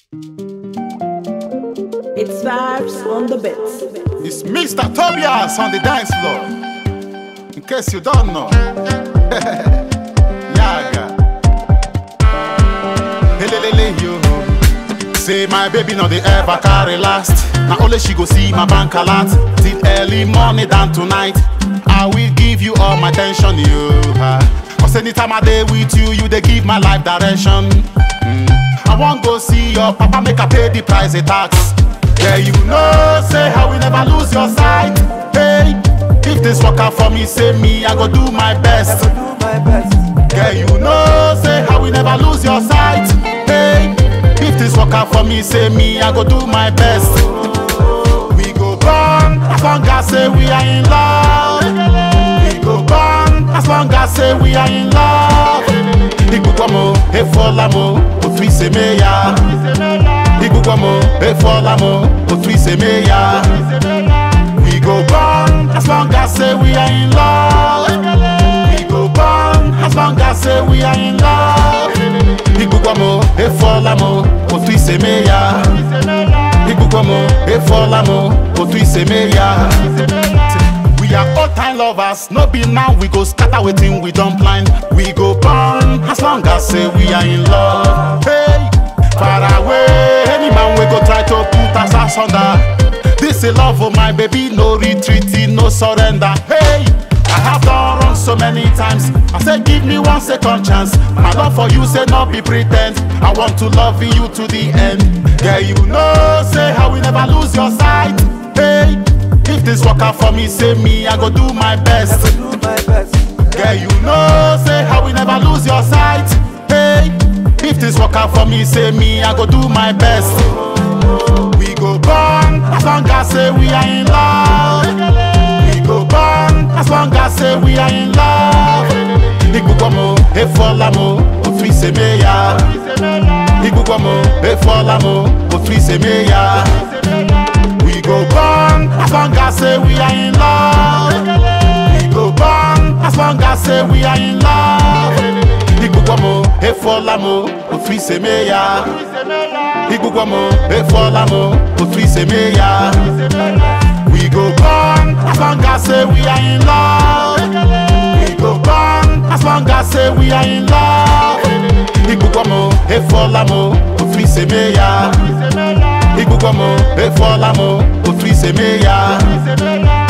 It's vibes on the bits. It's Mr. Tobias on the dance floor. In case you don't know. Yaga. Helelele yo. Say my baby no dey ever carry last. Na only she go see my bank alert. Till early morning than tonight. I will give you all my attention, you. Cause anytime I dey with you, you dey give my life direction. Mm. I wan go see your papa make I pay the price the tax. Yeah, you know, say how we never lose your sight. Hey, if this work out for me, say me, I go do my best. Yeah, you know, say how we never lose your sight. Hey, if this work out for me, say me, I go do my best. We go burn as long as say we are in love. We go burn as long as say we are in love. Igbukwamo, efolamo, otu ise me ya. Igbukwamo, efolamo, otu ise me ya. We go burn as long as say we are in love. We go burn as long as say we are in love. Igbukwamo, efolamo, otu ise me ya. Igbukwamo, efolamo, otu ise me ya. We are all time lovers, no be now we go scatter wetin we don plan. We go burn as long as say we are in love. Hey, far away, any man we go try to put us asunder. This is love for my baby, no retreating, no surrender. Hey, I have done wrong so many times. I say give me one second chance. My love for you say not be pretend. I want to love you to the end. Yeah, you know say how we never lose your sight. Hey. If this work out for me, say me, I go do my best. Yeah, you know, say how we never lose your sight. Hey, if this work out for me, say me, I go do my best. We go burn as long as say we are in love. We go burn as long as say we are in love. Igbukwamo, efolamo, otu ise me ya. Igbukwamo, efolamo, otu ise me ya. We go burn as long as say we are in love. We go burn as long as say we are in love. Igbukwamo, efolamo, otu ise me ya. Igbukwamo, efolamo, otu ise me ya. We go burn as long as say we are in love. We go burn as long as say we are in love. Igbukwamo, efolamo, otu ise me ya. Igbukwamo, efolamo, otu ise me ya.